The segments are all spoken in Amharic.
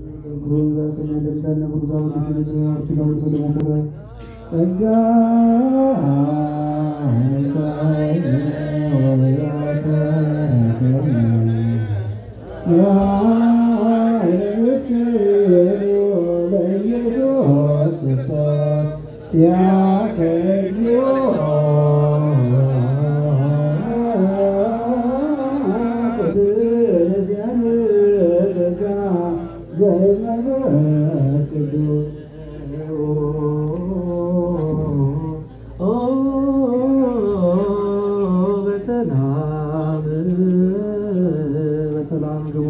በሰላም በሰላም ግቡ።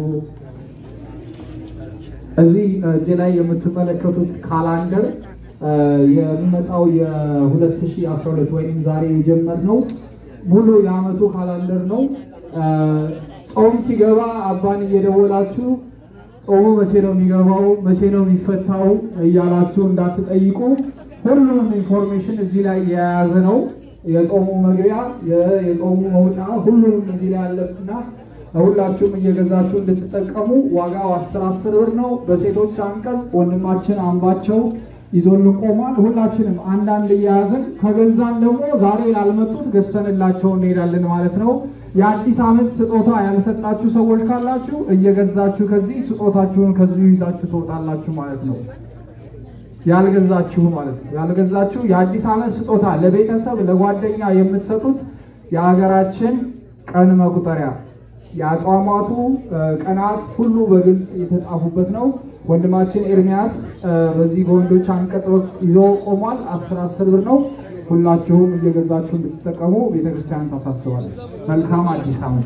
እዚህ እጄ ላይ የምትመለከቱት ካላንደር የሚመጣው የ2012 ወይም ዛሬ የጀመርነው ሙሉ የዓመቱ ካላንደር ነው። ጾም ሲገባ አባን እየደወላችሁ ጾሙ መቼ ነው የሚገባው፣ መቼ ነው የሚፈታው እያላችሁ እንዳትጠይቁ። ሁሉም ኢንፎርሜሽን እዚህ ላይ የያዘ ነው። የጾሙ መግቢያ፣ የጾሙ መውጫ፣ ሁሉም እዚህ ላይ ያለና ሁላችሁም እየገዛችሁ እንድትጠቀሙ። ዋጋው አስር አስር ብር ነው። በሴቶች አንቀጽ ወንድማችን አምባቸው ይዞልን ቆሟል። ሁላችንም አንዳንድ እያያዝን ከገዛን ደግሞ ዛሬ ላልመጡት ገዝተንላቸው እንሄዳለን ማለት ነው። የአዲስ ዓመት ስጦታ ያልሰጣችሁ ሰዎች ካላችሁ እየገዛችሁ ከዚህ ስጦታችሁን ከዚሁ ይዛችሁ ትወጣላችሁ ማለት ነው። ያልገዛችሁ ማለት ነው። ያልገዛችሁ የአዲስ ዓመት ስጦታ ለቤተሰብ ለጓደኛ የምትሰጡት የሀገራችን ቀን መቁጠሪያ የአጽዋማቱ ቀናት ሁሉ በግልጽ የተጻፉበት ነው። ወንድማችን ኤርሚያስ በዚህ በወንዶች አንቀጽ ይዞ ቆሟል። አስር አስር ብር ነው። ሁላችሁም እየገዛችሁ እንድትጠቀሙ ቤተክርስቲያን ታሳስባለች። መልካም አዲስ ዓመት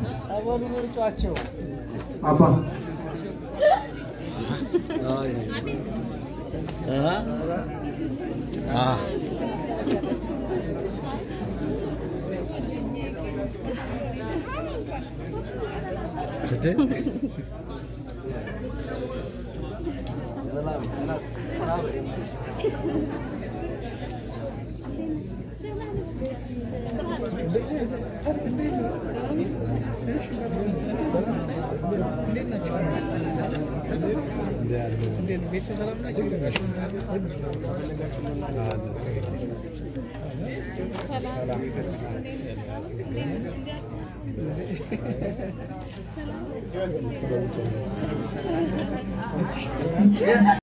አባ